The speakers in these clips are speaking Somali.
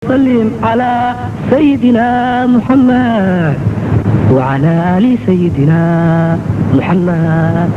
وسلم على سيدنا محمد وعلى آل سيدنا محمد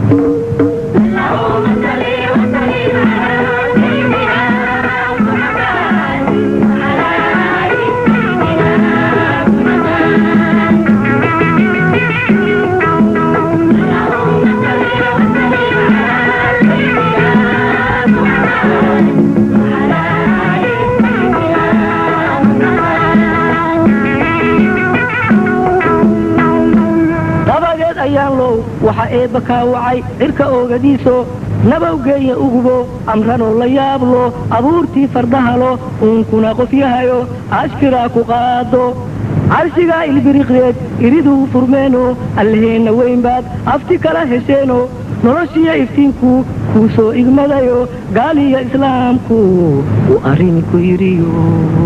dabadeed ayaan low waxa eebba kaa wacay cirka oogadiiso nabawgeeya ugubo amranoo la yaablo abuurtii fardahalo uunkuna qof yahayo ashkiraa ku qaado carshigaa ilbiriqdeed iriduu furmeeno allaheenna weynbaad afti kala hesheeno noloshiya iftiinku kuu soo igmadayo gaaliya islaamku uu arrinku yidhiyo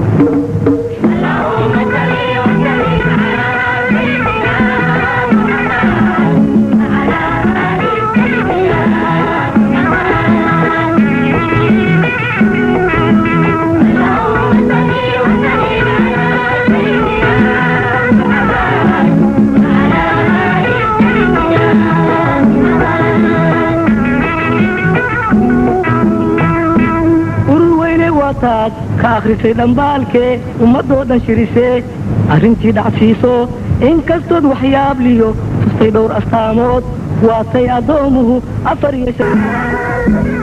urur weyne waataad ka akhrisay dhambaalkee ummadoo dhan shirisee arrintii dhacsiiso inkastood waxyaabliyo tustay dhowr astaamood waatay addoomuhu afar iyo shan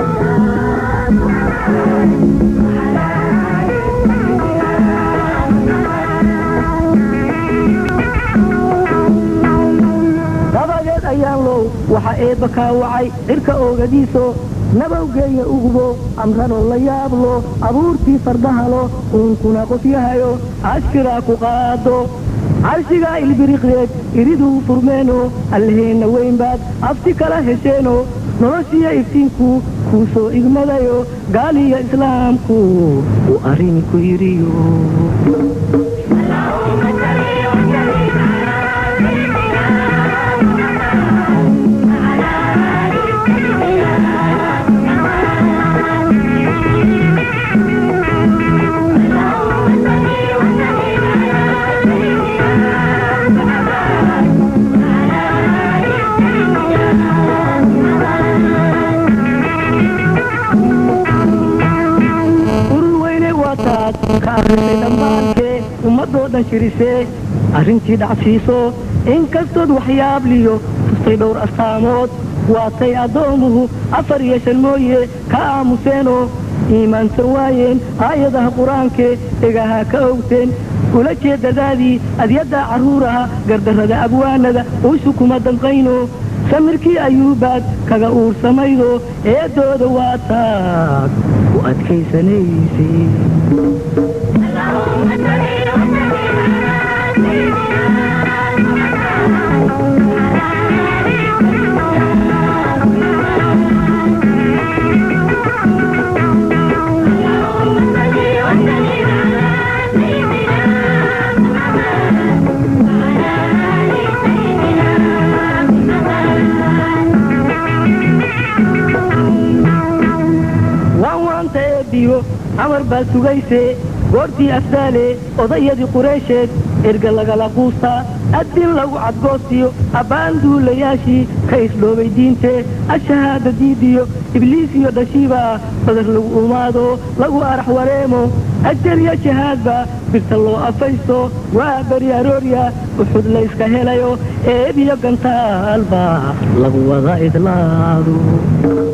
dabadeed ayaan low waxa eebba kaa wacay cirka oogadiiso nabawgeeya ugubo amranoo la yaablo abuurtii fardahalo uunkuna qof yahayo ashkiraa ku qaado carshigaa ilbiriqdeed iriduu furmeeno allaheenna weynbaad afti kala hesheeno noloshiya iftiinku kuu soo igmadayo gaaliya islaamku uu arrinku yidhiyo urur weyne waataad ka akhrisay dhambaalkee ummadoo dhan shirisee arrintii dhacsiiso inkastood waxyaabliyo tustay dhowr astaamood waatay addoomuhu afar iyo shan mooye ka aamuseenoo iimaansan waayeen aayadaha qur-aankee dhegaha ka owteen ula jeedadaadii adyadda carruuraha gardarrada abwaanada uushu kuma danqayno samirkii ayuubaad kaga uursamaydo eedooda waataad u adkaysanaysay waan waanta eebbiyo amar baad sugaysee goortii afdaale odayadii qureysheed erga lagala quustaa addin lagu cadgoostiyo abbaan duulayaashii ka isdhoobay diintee ashahaada diidiyo ibliis iyo dhashiiba badar lagu umaado lagu arax wareemo ajariya shahaadba birta loo afaysto waa beri aroorya uxud layska helayo eebiyo gantaalba lagu wada idlaado